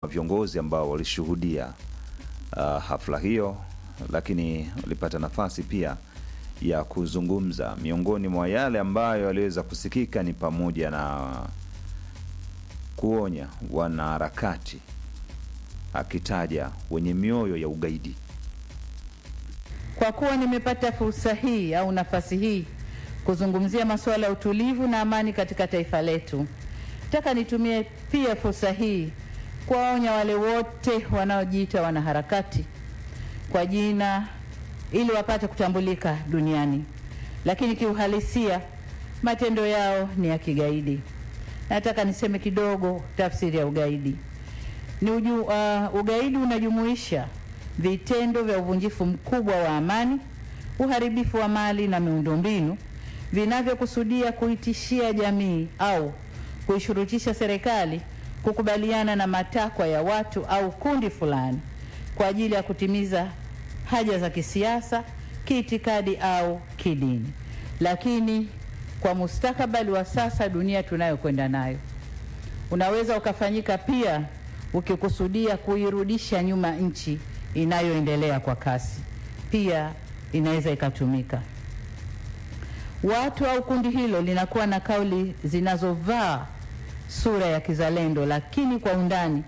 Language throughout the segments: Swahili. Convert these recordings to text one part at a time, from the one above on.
viongozi ambao walishuhudia uh, hafla hiyo, lakini walipata nafasi pia ya kuzungumza. Miongoni mwa yale ambayo yaliweza kusikika ni pamoja na kuonya wanaharakati, akitaja wenye mioyo ya ugaidi. Kwa kuwa nimepata fursa hii au nafasi hii kuzungumzia masuala ya utulivu na amani katika taifa letu, nataka nitumie pia fursa hii kuwaonya wale wote wanaojiita wanaharakati kwa jina ili wapate kutambulika duniani, lakini kiuhalisia matendo yao ni ya kigaidi. Nataka niseme kidogo tafsiri ya ugaidi. Ni uju, uh, ugaidi unajumuisha vitendo vya uvunjifu mkubwa wa amani, uharibifu wa mali na miundombinu vinavyokusudia kuitishia jamii au kuishurutisha serikali kukubaliana na matakwa ya watu au kundi fulani kwa ajili ya kutimiza haja za kisiasa, kiitikadi au kidini. Lakini kwa mustakabali wa sasa, dunia tunayokwenda nayo, unaweza ukafanyika pia ukikusudia kuirudisha nyuma nchi inayoendelea kwa kasi, pia inaweza ikatumika. Watu au kundi hilo linakuwa na kauli zinazovaa sura ya kizalendo, lakini kwa undani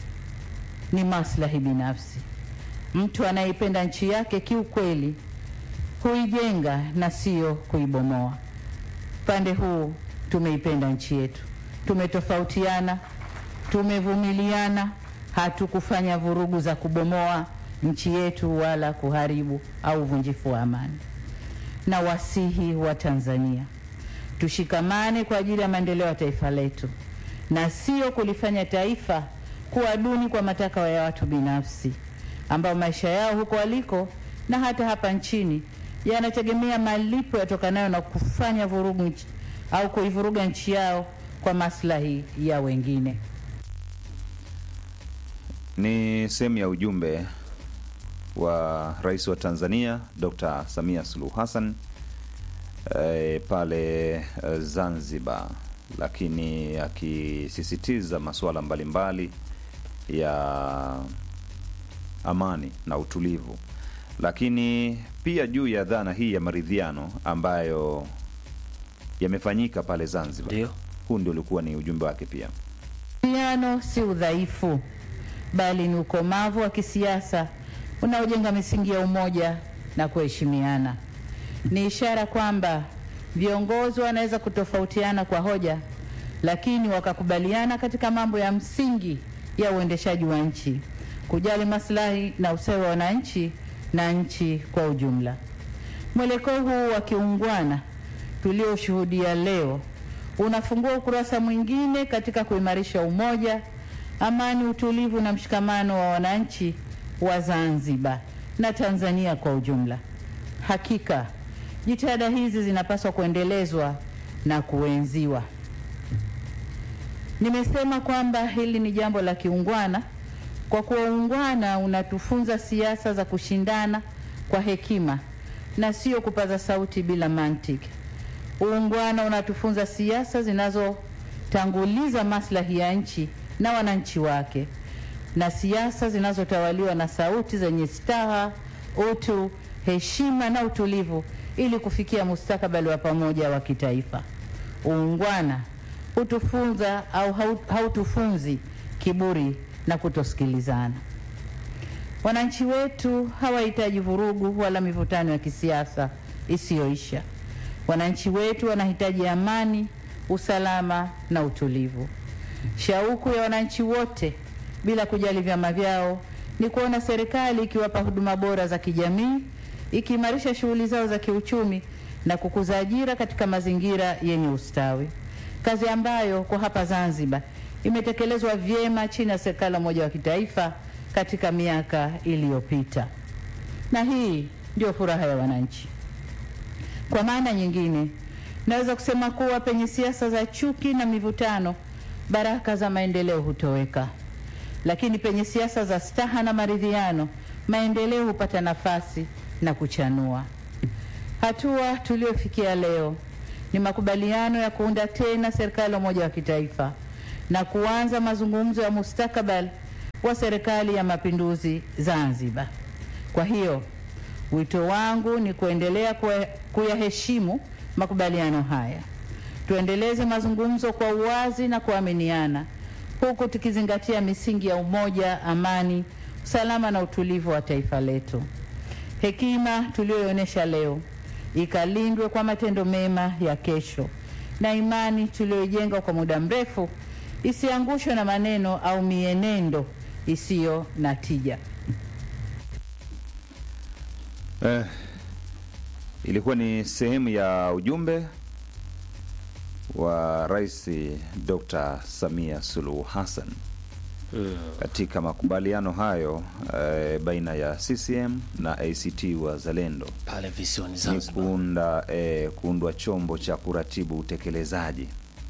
ni maslahi binafsi. Mtu anayeipenda nchi yake kiukweli huijenga na sio kuibomoa. Upande huu tumeipenda nchi yetu, tumetofautiana, tumevumiliana, hatukufanya vurugu za kubomoa nchi yetu wala kuharibu au uvunjifu wa amani. Na wasihi wa Tanzania tushikamane kwa ajili ya maendeleo ya taifa letu na sio kulifanya taifa kuwa duni kwa matakwa ya watu binafsi ambao maisha yao huko waliko na hata hapa nchini yanategemea malipo yatokanayo na kufanya vurugu nchi, au kuivuruga nchi yao kwa maslahi ya wengine. Ni sehemu ya ujumbe wa Rais wa Tanzania Dr. Samia Suluhu Hassan e, pale e, Zanzibar, lakini akisisitiza masuala mbalimbali ya amani na utulivu, lakini pia juu ya dhana hii ya maridhiano ambayo yamefanyika pale Zanzibar. Ndio. Huu ndio ulikuwa ni ujumbe wake pia. Maridhiano si udhaifu, bali ni ukomavu wa kisiasa unaojenga misingi ya umoja na kuheshimiana. Ni ishara kwamba viongozi wanaweza kutofautiana kwa hoja, lakini wakakubaliana katika mambo ya msingi ya uendeshaji wa nchi, kujali maslahi na ustawi wa wananchi na nchi kwa ujumla. Mwelekeo huu wa kiungwana tulioshuhudia leo unafungua ukurasa mwingine katika kuimarisha umoja, amani, utulivu na mshikamano wa wananchi wa Zanzibar na Tanzania kwa ujumla. Hakika jitihada hizi zinapaswa kuendelezwa na kuenziwa. Nimesema kwamba hili ni jambo la kiungwana kwa kuwa uungwana unatufunza siasa za kushindana kwa hekima na sio kupaza sauti bila mantiki. Uungwana unatufunza siasa zinazotanguliza maslahi ya nchi na wananchi wake na siasa zinazotawaliwa na sauti zenye staha, utu, heshima na utulivu ili kufikia mustakabali wa pamoja wa kitaifa. Uungwana hutufunza au hautufunzi kiburi na kutosikilizana. Wananchi wetu hawahitaji vurugu wala mivutano ya kisiasa isiyoisha. Wananchi wetu wanahitaji amani, usalama na utulivu. Shauku ya wananchi wote bila kujali vyama vyao ni kuona serikali ikiwapa huduma bora za kijamii, ikiimarisha shughuli zao za kiuchumi na kukuza ajira katika mazingira yenye ustawi, kazi ambayo kwa hapa Zanzibar imetekelezwa vyema chini ya serikali ya umoja wa kitaifa katika miaka iliyopita, na hii ndio furaha ya wananchi. Kwa maana nyingine, naweza kusema kuwa penye siasa za chuki na mivutano, baraka za maendeleo hutoweka lakini penye siasa za staha na maridhiano, maendeleo hupata nafasi na kuchanua. Hatua tuliyofikia leo ni makubaliano ya kuunda tena serikali ya umoja wa kitaifa na kuanza mazungumzo ya mustakabali wa Serikali ya Mapinduzi Zanzibar. Kwa hiyo wito wangu ni kuendelea kuyaheshimu makubaliano haya. Tuendeleze mazungumzo kwa uwazi na kuaminiana, huku tukizingatia misingi ya umoja, amani, usalama na utulivu wa taifa letu. Hekima tuliyoonyesha leo ikalindwe kwa matendo mema ya kesho, na imani tuliyoijenga kwa muda mrefu isiangushwe na maneno au mienendo isiyo na tija. Eh, ilikuwa ni sehemu ya ujumbe wa Rais Dr. Samia Suluhu Hassan katika makubaliano hayo eh, baina ya CCM na ACT Wazalendo pale visiwani ni Zanzibar. kuunda eh, kuundwa chombo cha kuratibu utekelezaji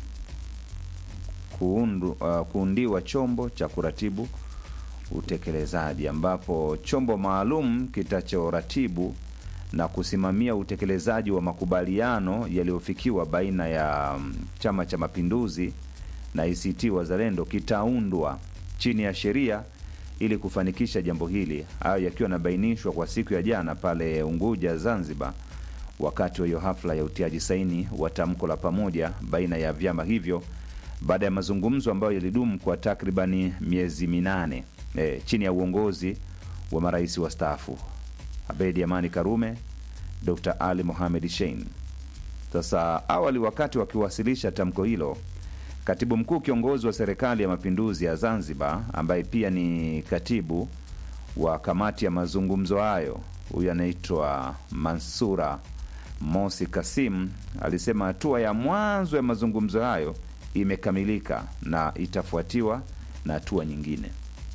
kuundu, uh, kuundiwa chombo cha kuratibu utekelezaji ambapo chombo maalum kitachoratibu na kusimamia utekelezaji wa makubaliano yaliyofikiwa baina ya mm, Chama cha Mapinduzi na ACT Wazalendo kitaundwa chini ya sheria ili kufanikisha jambo hili. Hayo yakiwa yanabainishwa kwa siku ya jana pale Unguja, Zanzibar, wakati wa hiyo hafla ya utiaji saini wa tamko la pamoja baina ya vyama hivyo baada ya mazungumzo ambayo yalidumu kwa takribani miezi minane e, chini ya uongozi wa marais wastaafu Abedi Amani Karume, Dr. Ali Mohamed Shein. Sasa awali, wakati wakiwasilisha tamko hilo, katibu mkuu kiongozi wa serikali ya mapinduzi ya Zanzibar, ambaye pia ni katibu wa kamati ya mazungumzo hayo, huyu anaitwa Mansura Mosi Kasim, alisema hatua ya mwanzo ya mazungumzo hayo imekamilika na itafuatiwa na hatua nyingine.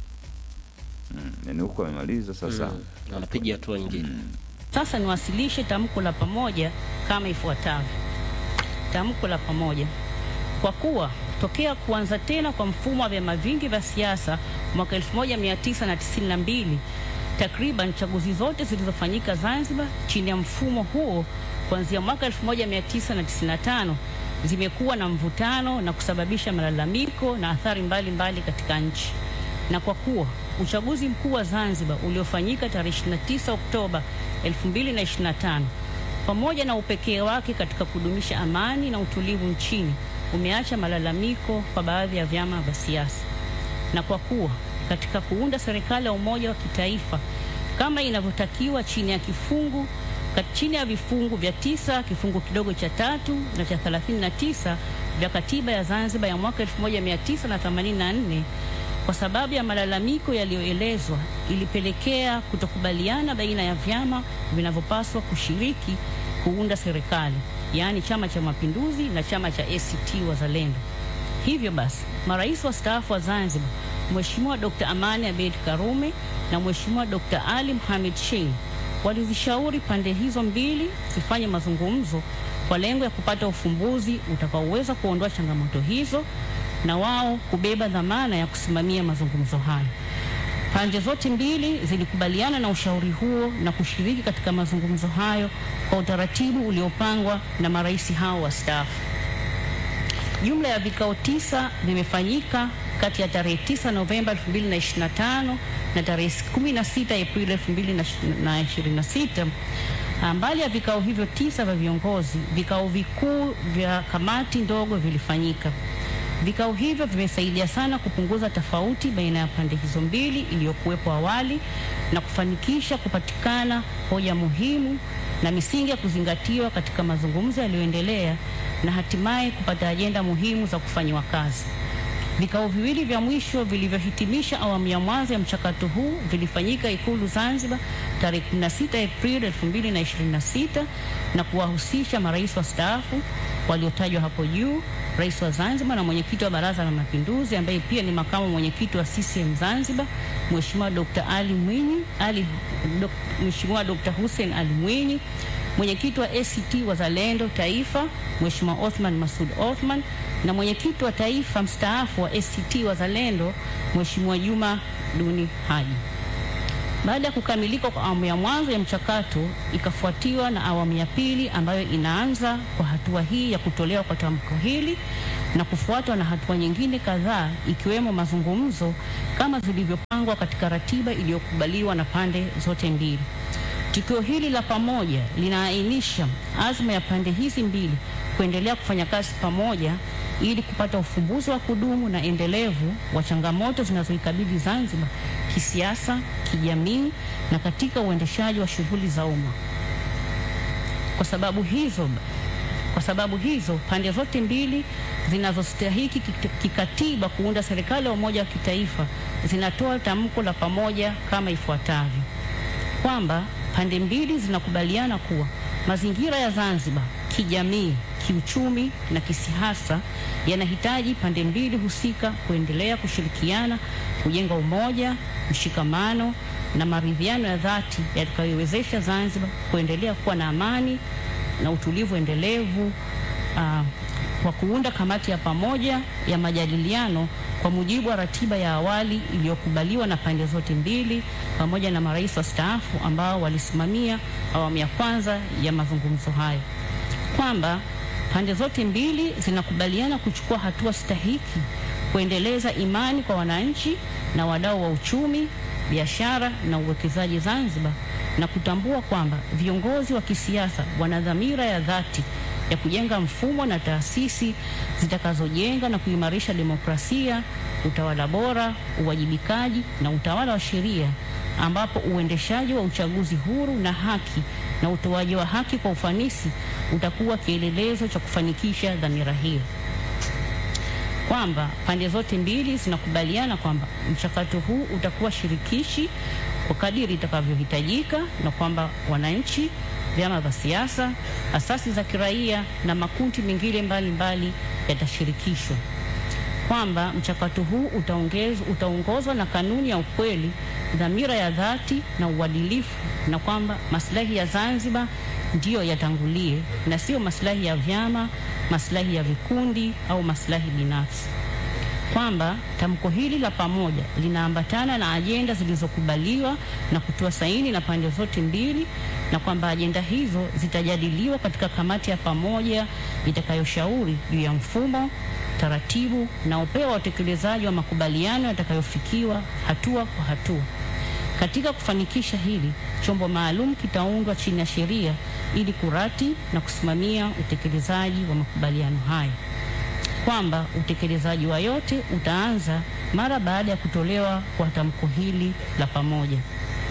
Mm, yani huko amemaliza sasa. Mm, anapiga hatua nyingine. Sasa niwasilishe tamko la pamoja kama ifuatavyo. Tamko la pamoja. Kwa kuwa tokea kuanza tena kwa mfumo wa vyama vingi vya siasa mwaka 1992 takriban chaguzi zote zilizofanyika Zanzibar chini ya mfumo huo kuanzia mwaka 1995 zimekuwa na mvutano na kusababisha malalamiko na athari mbalimbali mbali katika nchi na kwa kuwa uchaguzi mkuu wa Zanzibar uliofanyika tarehe 29 Oktoba 2025 pamoja na upekee wake katika kudumisha amani na utulivu nchini umeacha malalamiko kwa baadhi ya vyama vya siasa, na kwa kuwa katika kuunda serikali ya umoja wa kitaifa kama inavyotakiwa chini ya kifungu kat- chini ya vifungu vya tisa kifungu kidogo cha tatu na cha 39 vya katiba ya Zanzibar ya mwaka 1984 kwa sababu ya malalamiko yaliyoelezwa ilipelekea kutokubaliana baina ya vyama vinavyopaswa kushiriki kuunda serikali, yaani Chama cha Mapinduzi na chama cha ACT Wazalendo. Hivyo basi, marais wastaafu wa Zanzibar Mheshimiwa Dr. Amani Abeid Karume na Mheshimiwa Dr. Ali Mohamed Shein walizishauri pande hizo mbili zifanye mazungumzo kwa lengo ya kupata ufumbuzi utakaoweza kuondoa changamoto hizo na wao kubeba dhamana ya kusimamia mazungumzo hayo. Pande zote mbili zilikubaliana na ushauri huo na kushiriki katika mazungumzo hayo kwa utaratibu uliopangwa na marais hao wastaafu. Jumla ya vikao tisa vimefanyika kati ya tarehe 9 Novemba 2025 na tarehe 16 Aprili 2026. Mbali ya vikao hivyo tisa vya viongozi, vikao vikuu vya kamati ndogo vilifanyika. Vikao hivyo vimesaidia sana kupunguza tofauti baina ya pande hizo mbili iliyokuwepo awali na kufanikisha kupatikana hoja muhimu na misingi ya kuzingatiwa katika mazungumzo yaliyoendelea na hatimaye kupata ajenda muhimu za kufanyiwa kazi. Vikao viwili vya mwisho vilivyohitimisha awamu ya mwanzo ya mchakato huu vilifanyika Ikulu Zanzibar tarehe 16 Aprili 2026 na kuwahusisha marais wastaafu waliotajwa hapo juu, rais wa Zanzibar na mwenyekiti wa Baraza la Mapinduzi ambaye pia ni makamu mwenyekiti wa CCM Zanzibar, Mheshimiwa Dr. Ali Mwinyi, Ali Dok, Mheshimiwa Dr. Hussein Ali Mwinyi, mwenyekiti wa ACT Wazalendo Taifa, Mheshimiwa Othman Masud Othman na mwenyekiti wa taifa mstaafu wa ACT Wazalendo, Mheshimiwa Juma Duni Haji. Baada ya kukamilika kwa awamu ya mwanzo ya mchakato, ikafuatiwa na awamu ya pili ambayo inaanza kwa hatua hii ya kutolewa kwa tamko hili na kufuatwa na hatua nyingine kadhaa ikiwemo mazungumzo kama zilivyopangwa katika ratiba iliyokubaliwa na pande zote mbili. Tukio hili la pamoja linaainisha azma ya pande hizi mbili kuendelea kufanya kazi pamoja ili kupata ufumbuzi wa kudumu na endelevu wa changamoto zinazoikabili Zanzibar kisiasa, kijamii na katika uendeshaji wa shughuli za umma. Kwa sababu hizo kwa sababu hizo pande zote mbili zinazostahiki kik- kikatiba kuunda serikali ya umoja wa kitaifa zinatoa tamko la pamoja kama ifuatavyo: kwamba pande mbili zinakubaliana kuwa mazingira ya Zanzibar kijamii, kiuchumi na kisiasa yanahitaji pande mbili husika kuendelea kushirikiana kujenga umoja, mshikamano na maridhiano ya dhati yatakayowezesha Zanzibar kuendelea kuwa na amani na utulivu endelevu ah, kwa kuunda kamati ya pamoja ya majadiliano kwa mujibu wa ratiba ya awali iliyokubaliwa na pande zote mbili pamoja na marais wastaafu ambao walisimamia awamu ya kwanza ya mazungumzo hayo, kwamba pande zote mbili zinakubaliana kuchukua hatua stahiki kuendeleza imani kwa wananchi na wadau wa uchumi, biashara na uwekezaji Zanzibar na kutambua kwamba viongozi wa kisiasa wana dhamira ya dhati ya kujenga mfumo na taasisi zitakazojenga na kuimarisha demokrasia, utawala bora, uwajibikaji na utawala wa sheria, ambapo uendeshaji wa uchaguzi huru na haki na utoaji wa haki kwa ufanisi utakuwa kielelezo cha kufanikisha dhamira hiyo kwamba pande zote mbili zinakubaliana kwamba mchakato huu utakuwa shirikishi kwa kadiri itakavyohitajika na kwamba wananchi, vyama vya siasa, asasi za kiraia na makundi mengine mbalimbali yatashirikishwa, kwamba mchakato huu utaongezwa utaongozwa na kanuni ya ukweli, dhamira ya dhati na uadilifu, na kwamba maslahi ya Zanzibar ndiyo yatangulie na sio maslahi ya vyama, maslahi ya vikundi au maslahi binafsi kwamba tamko hili la pamoja linaambatana na ajenda zilizokubaliwa na kutoa saini na pande zote mbili, na kwamba ajenda hizo zitajadiliwa katika kamati ya pamoja itakayoshauri juu ya mfumo, taratibu na upeo wa utekelezaji wa makubaliano yatakayofikiwa hatua kwa hatua. Katika kufanikisha hili, chombo maalum kitaundwa chini ya sheria ili kurati na kusimamia utekelezaji wa makubaliano hayo kwamba utekelezaji wa yote utaanza mara baada ya kutolewa kwa tamko hili la pamoja,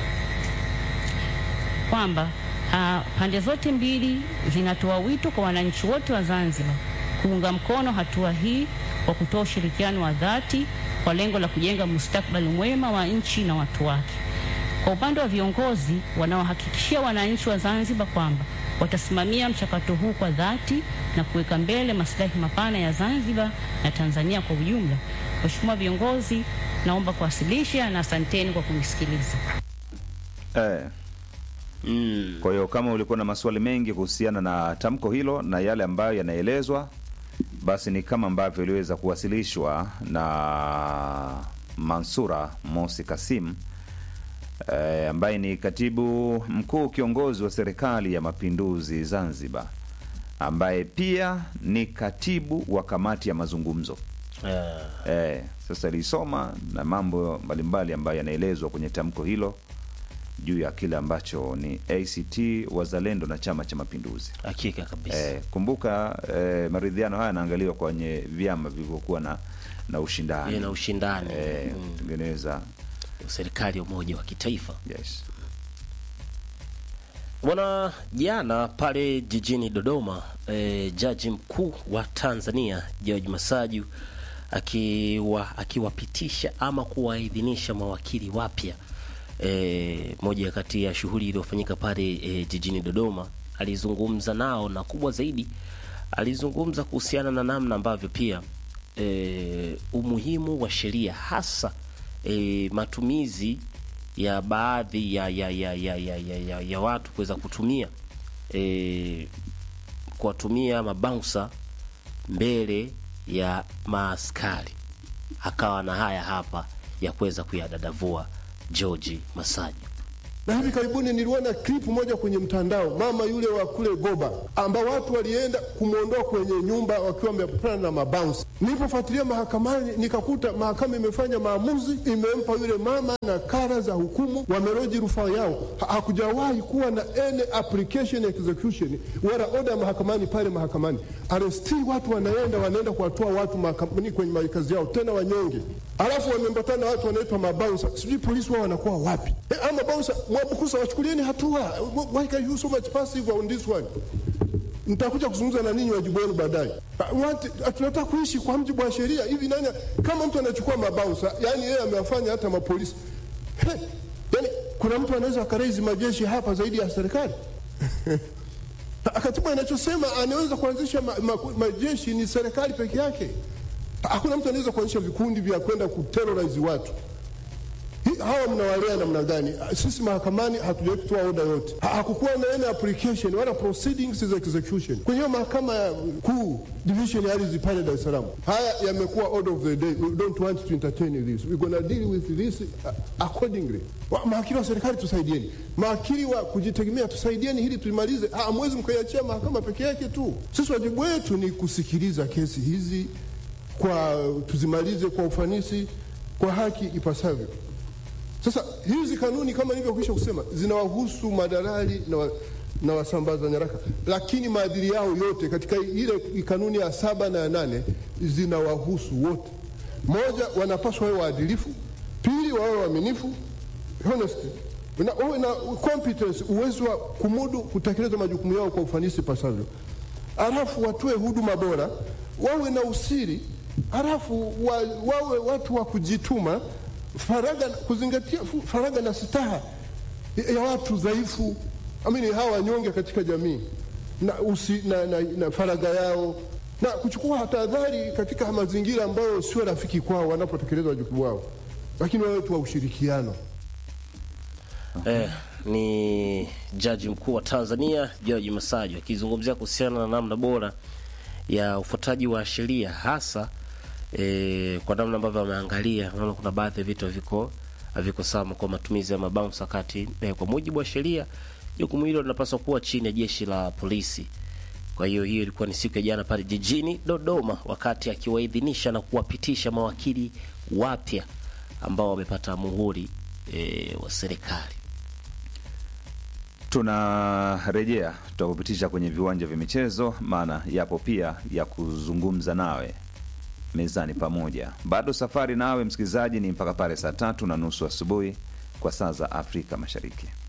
kwamba ah, pande zote mbili zinatoa wito kwa wananchi wote wa Zanzibar kuunga mkono hatua hii kwa kutoa ushirikiano wa dhati kwa lengo la kujenga mustakabali mwema wa nchi na watu wake. Kwa upande wa viongozi wanaohakikishia wananchi wa Zanzibar kwamba watasimamia mchakato huu kwa dhati na kuweka mbele maslahi mapana ya Zanzibar na Tanzania kwa ujumla. Mheshimiwa viongozi, naomba kuwasilisha na asanteni kwa kunisikiliza. Eh, Mm. kwa hiyo kama ulikuwa na maswali mengi kuhusiana na tamko hilo na yale ambayo yanaelezwa, basi ni kama ambavyo iliweza kuwasilishwa na Mansura Mosi Kasim eh, ambaye ni katibu mkuu kiongozi wa serikali ya mapinduzi Zanzibar, ambaye pia ni katibu wa kamati ya mazungumzo. Ah, Eh, sasa ilisoma na mambo mbalimbali ambayo yanaelezwa kwenye tamko hilo juu ya kile ambacho ni ACT Wazalendo na Chama cha Mapinduzi. hakika kabisa. Eh, kumbuka eh, maridhiano haya yanaangaliwa kwenye vyama vilivyokuwa na na ushindani Ile na ushindani eh, mm. kutengeneza serikali ya umoja wa kitaifa yes. Bwana, jana pale jijini Dodoma e, jaji mkuu wa Tanzania George Masaju akiwa akiwapitisha ama kuwaidhinisha mawakili wapya e, moja kati ya shughuli iliyofanyika pale e, jijini Dodoma, alizungumza nao na kubwa zaidi alizungumza kuhusiana na namna ambavyo pia e, umuhimu wa sheria hasa e, matumizi ya baadhi ya ya ya ya ya, ya, ya, ya watu kuweza kutumia e, kuwatumia mabouncer mbele ya maaskari. Akawa na haya hapa ya kuweza kuyadadavua George Masaju. Na hivi karibuni niliona clip moja kwenye mtandao, mama yule wa kule Goba, ambao watu walienda kumwondoa kwenye nyumba wakiwa wamepatana na mabounce. Nilipofuatilia mahakamani, nikakuta mahakama imefanya maamuzi, imempa yule mama nakala za hukumu, wameroji rufaa yao. Ha- Hakujawahi kuwa na any application execution wala order mahakamani pale mahakamani. Aresti watu wanaenda wanaenda kuwatoa watu mahakamani kwenye makazi yao, tena wanyonge, alafu wamembatana na watu wanaitwa mabouncer. Sijui polisi wao wanakuwa wapi? Eh, ama bouncer Mwabukusa, wachukulieni hatua. Why can you so much passive on this one? Nitakuja kuzungumza na ninyi wajibu wenu baadaye. Uh, what- uh, Tunataka kuishi kwa mjibu wa sheria. Hivi nani, kama mtu anachukua mabouncer, yani yeye amewafanya hata mapolisi He, yani kuna mtu anaweza akareizi majeshi hapa zaidi ya serikali? Katiba inachosema anaweza kuanzisha ma, ma, majeshi ni serikali peke yake. Hakuna mtu anaweza kuanzisha vikundi vya kwenda kuterrorize watu. Hi- hawa mnawalea namna gani? Sisi mahakamani hatujawahi kutoa oda yote, Ha- hakukuwa na any application wala proceedings za execution kwenye hiyo mahakama ya kuu division ya ardhi pale Dar es Salaam. Haya yamekuwa order of the day, we don't want to entertain this, we gonna deal with this uh, accordingly. Wa- Mawakili wa serikali tusaidieni, mawakili wa kujitegemea tusaidieni, hili tulimalize. Ha, Hamwezi mkaiachia mahakama peke yake tu. Sisi wajibu wetu ni kusikiliza kesi hizi kwa tuzimalize kwa ufanisi, kwa haki ipasavyo. Sasa hizi kanuni kama nilivyokwisha kusema zinawahusu madalali na, wa, na wasambaza nyaraka, lakini maadili yao yote katika ile kanuni ya saba na ya nane zinawahusu wote. Moja, wanapaswa wawe waadilifu; pili, wawe waaminifu honesty, na wawe na competence, uwezo wa kumudu kutekeleza majukumu yao kwa ufanisi pasavyo, alafu watoe huduma bora, wawe na usiri, alafu wa, wawe watu wa kujituma faraga, kuzingatia fu- faraga na staha ya watu dhaifu, amini hawa wanyonge katika jamii na, usi, na, na, na faraga yao na kuchukua tahadhari katika mazingira ambayo sio rafiki kwao wanapotekeleza wajibu wao, lakini wawe tu wa ushirikiano. Eh, ni jaji mkuu wa Tanzania George Masaju akizungumzia kuhusiana na namna bora ya ufuataji wa sheria hasa eh, kwa namna ambavyo ameangalia, naona kuna baadhi ya vitu haviko haviko sawa kwa matumizi ya mabounce wakati eh, kwa mujibu wa sheria jukumu hilo linapaswa kuwa chini ya jeshi la polisi. Kwa hiyo hiyo ilikuwa ni siku ya jana pale jijini Dodoma, wakati akiwaidhinisha na kuwapitisha mawakili wapya ambao wamepata muhuri e, wa serikali. tunarejea tutakupitisha kwenye viwanja vya michezo maana yapo pia ya kuzungumza nawe mezani pamoja bado safari nawe msikilizaji ni mpaka pale saa tatu na nusu asubuhi kwa saa za afrika mashariki